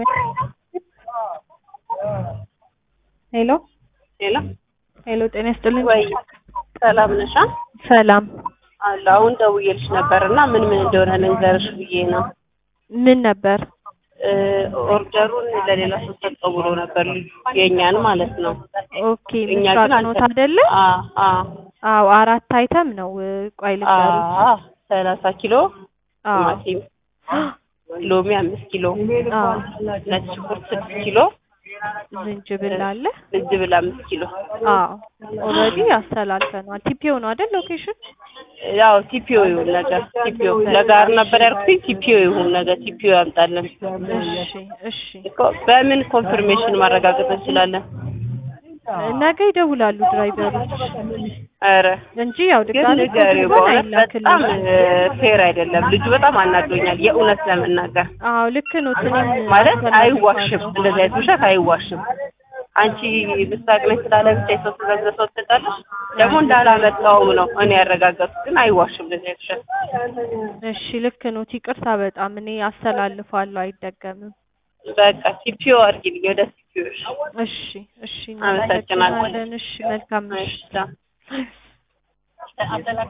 ሄሎ ሄሎ ሄሎ፣ ጤና ይስጥልኝ። ወይ ሰላም ነሻ? ሰላም። አለ አሁን ደውዬልሽ ነበር እና ምን ምን እንደሆነ ልንገርሽ ብዬ ነው። ምን ነበር? እ ኦርደሩን ለሌላ ሰው ሰጠው ብሎ ነበር ልጁ የእኛን ማለት ነው። ኦኬ፣ እኛ ምስራቅ ግን ኖት አልተ- አይደለ? አ አ አዎ፣ አራት አይተም ነው። ቆይ አ ልንገሩት። ሰላሳ ኪሎ አዎ፣ ቲማቲም፣ ሎሚ አምስት ኪሎ፣ አዎ፣ ነጭ ሽንኩርት ስድስት ኪሎ፣ ዝንጅብል አለ። ዝንጅብል አምስት ኪሎ። አዎ፣ ኦልሬዲ አስተላልፈነዋል። ቲፒኦ ነው አይደል? ሎኬሽን ያው ቲፒኦ ይሁን ነገር ቲፒኦ ለጋር ነበር ያልኩኝ። ቲፒኦ ይሁን ነገር ቲፒኦ ያምጣልን እሺ፣ እሺ። እኮ በምን ኮንፊርሜሽን ማረጋገጥ እንችላለን? ነገ ይደውላሉ ድራይቨሮች ኧረ እንጂ ያው ግን ድጋሚ ንገሪው፣ ፎቶ በእውነት በጣም አይላክልም። ፌር አይደለም። ልጁ በጣም አናዶኛል፣ የእውነት ለመናገር አዎ ልክ ነው። እኔም ማለት አስተላልፋለሁ። አይዋሽም፣ እንደዚህ አይነት ውሸት አይዋሽም። አንቺ ምስራቅ ነኝ ስላለ ብቻ የሰው ትእዛዝ ለሰው ትሰጣለሽ። ደግሞ እንዳላመጣውም ነው እኔ ያረጋገጥኩት፣ ግን አይዋሽም እንደዚህ አይነት ውሸት። እሺ ልክ ነው። ይቅርታ በጣም እኔ አስተላልፋለሁ፣ አይደገምም። በቃ ቲፒኦ አድርጊልኝ፣ ወደ ቲፒኦ እሺ እሺ፣ አመሰግናለሁ። እናመሰግናለን። እሺ መልካም እሺ። ምሽት።